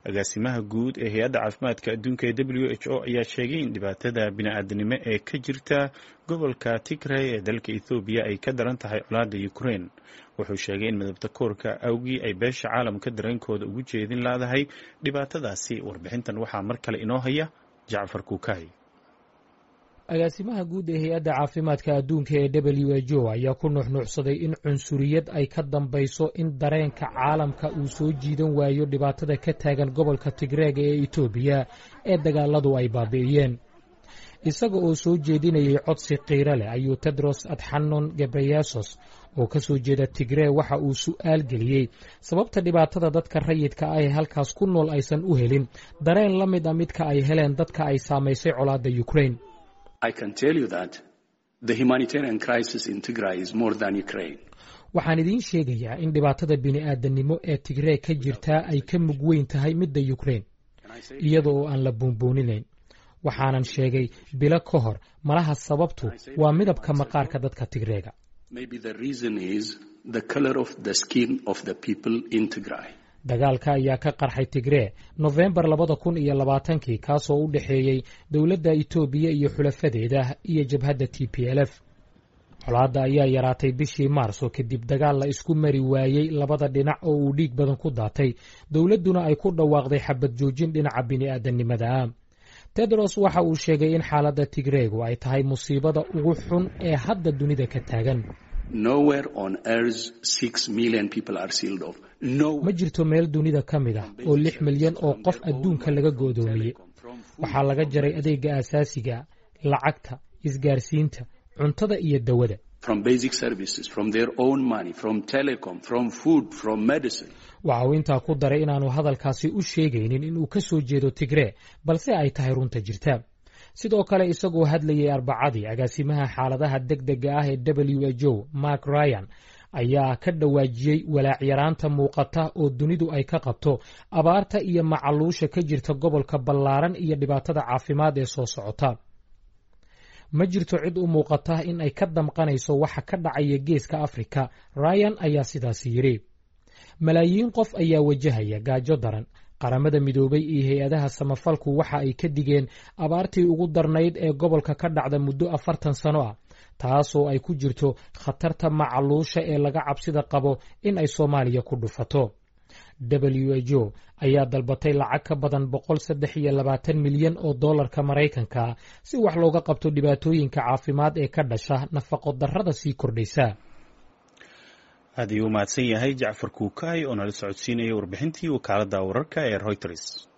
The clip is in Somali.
agaasimaha guud ee hay-adda caafimaadka adduunka ee w h o ayaa sheegay in dhibaatada bini-aadanimo ee ka jirta gobolka tigray ee dalka ethoobiya ay ka daran tahay colaadda ukraine wuxuu sheegay in midabta koorka awgii ay beesha caalamka dareenkooda ugu jeedin laadahay dhibaatadaasi warbixintan waxaa mar kale inoo haya jacfar kuukay agaasimaha guud ee hay-adda caafimaadka adduunka ee w h o ayaa ku nuuxnuucsaday in cunsuriyad ay ka dambayso in dareenka caalamka uu soo jiidan waayo dhibaatada ka taagan gobolka tigreega ee etoobiya ee dagaaladu ay baabi'iyeen isaga oo soo jeedinayay codsi qiiro leh ayuu tedros adxanon gebreyesos oo ka soo jeeda tigree waxa uu su'aal geliyey sababta dhibaatada dadka rayidka ah ee halkaas ku nool aysan u helin dareen la mid a midka ay heleen dadka ay saamaysay colaadda ukraine waxaan idiin sheegayaa in dhibaatada bini'aadanimo ee tigree ka jirtaa ay ka mug weyn tahay midda yukrain iyada oo aan la buunbuuninayn waxaanan sheegay bilo ka hor malaha sababtu waa midabka maqaarka dadka tigreega dagaalka ayaa ka qarxay tigree nofembar labada kun iyo labaatankii kaasoo u dhexeeyey dowladda itoobiya iyo xulafadeeda iyo jabhadda t p l f colaadda ayaa yaraatay bishii maarso kadib dagaal la isku mari waayey labada dhinac oo uu dhiig badan ku daatay dowladduna ay ku dhawaaqday xabad joojin dhinaca bini'aadanimada ah tedros waxa uu sheegay in xaaladda tigreegu ay tahay musiibada ugu xun ee hadda dunida ka taagan ma jirto meel dunida ka mid ah oo lix milyan oo qof adduunka laga go'doomiyey waxaa laga jaray adeega aasaasiga lacagta isgaarsiinta cuntada iyo dawada waxa uu intaa ku daray inaanu hadalkaasi u sheegaynin inuu ka soo jeedo tigree balse ay tahay runta jirta sidoo kale isagoo hadlayay arbacadii agaasimaha xaaladaha deg dega ah ee w h o mark ryan ayaa ka dhawaajiyey walaacyaraanta muuqata oo dunidu ay ka qabto abaarta iyo macaluusha ka jirta gobolka ballaaran iyo dhibaatada caafimaad ee soo socota ma jirto cid u muuqata in ay ka damqanayso waxa ka dhacaya geeska afrika ryan ayaa sidaasi yidhi malaayiin qof ayaa wajahaya gaajo daran qaramada midoobay iyo hay-adaha samafalku waxa ay ka digeen abaartii ugu darnayd ee gobolka ka dhacda muddo afartan sano ah taasoo ay ku jirto khatarta macaluusha ee laga cabsida qabo in ay soomaaliya ku dhufato w h o ayaa dalbatay lacag ka badan boqol saddex iyo labaatan milyan oo dollarka maraykanka si wax looga qabto dhibaatooyinka caafimaad ee ka dhasha nafaqo darrada sii kordhaysa aad ayuu u mahadsan yahay jacfar kuukay oo nala socodsiinaya warbixintii wakaaladda wararka ee reuters